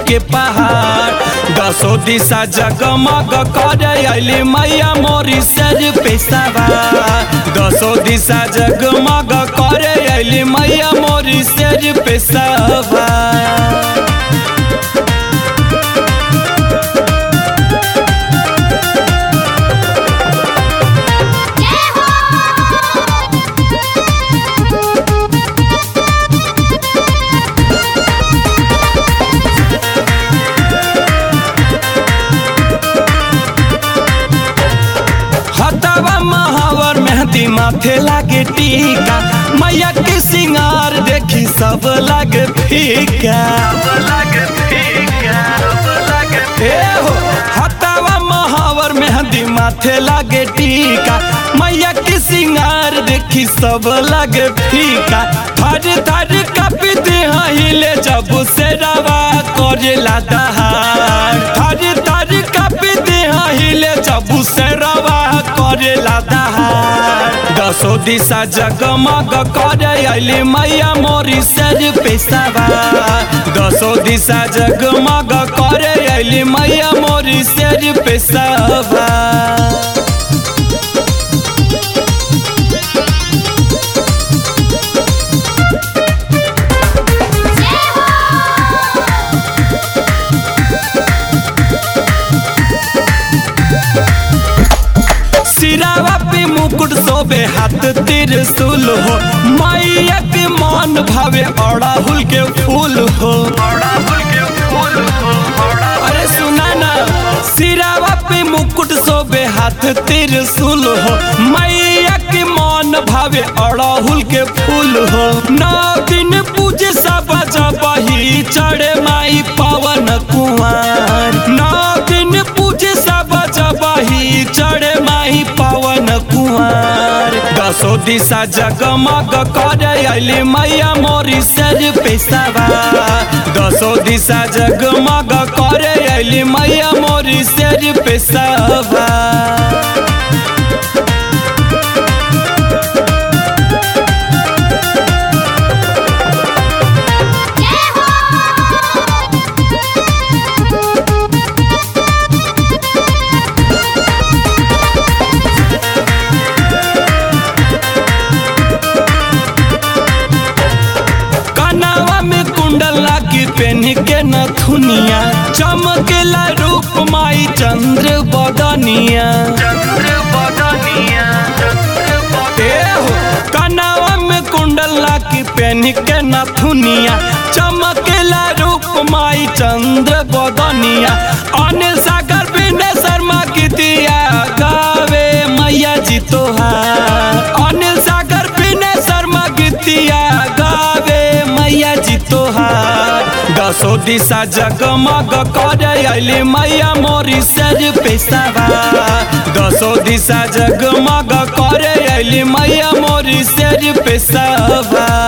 के पहाड़ दसो दिशा जगमग करे अली मैया मोरी सर पे सवार दसो दिशा जगमग करे अली मैया मोरी सर पे सवार हतवा महावर मेहंदी माथे लागे टीका मैया के सिंगार देखी सब लागे फीका ए हो हतवा महावर मेहंदी माथे लागे टीका मैया के सिंगार देखी सब लागे फीका थर थर कपित हिले जब से रवा करेला दहाड़ थर थर कपित हिले जब से रवा करेला दहाड़ दसो दिशा जगमग करे अली मैया मोरी सर पे सवार दसो दिशा जगमग करे अली मैया मोरी सर पे सवार सिरावा पे मुकुट सोबे हाथ त्रिशूल हो मैया के मन भावे अड़ाहुल के फूल हो अरे सुना ना सिरावा पे मुकुट सोबे हाथ त्रिशूल हो मैया के मन भावे अड़ाहुल के फूल हो नौ दिन पूजे सब जबही चढ़े माई पवन कुमार नौ दिन पूजे सब जबही चढ़े माही पवन कुमार दसो दिशा जगमग करे अली मैया मोरी सर पे सवार दसो दिशा जगमग करे अली मैया मोरी सर पे सवार कनावा में कुंडल लागी पेन के नथुनिया चमकेला रूप माई चंद्र बदनिया ए हो कनावा में कुंडल लागी पेन के नथुनिया चमकेला रूप माई चंद्र बदनिया अनिल सागर विनय शर्मा की दिया गावे मैया जी तोहार अनिल सागर विनय शर्मा गीतिया गावे मैया जी तोहार दसो दिशा जगमग करे अली मैया मोरी सर पे सवार दसो दिशा जगमग करे अली मैया मोरी सर पे सवार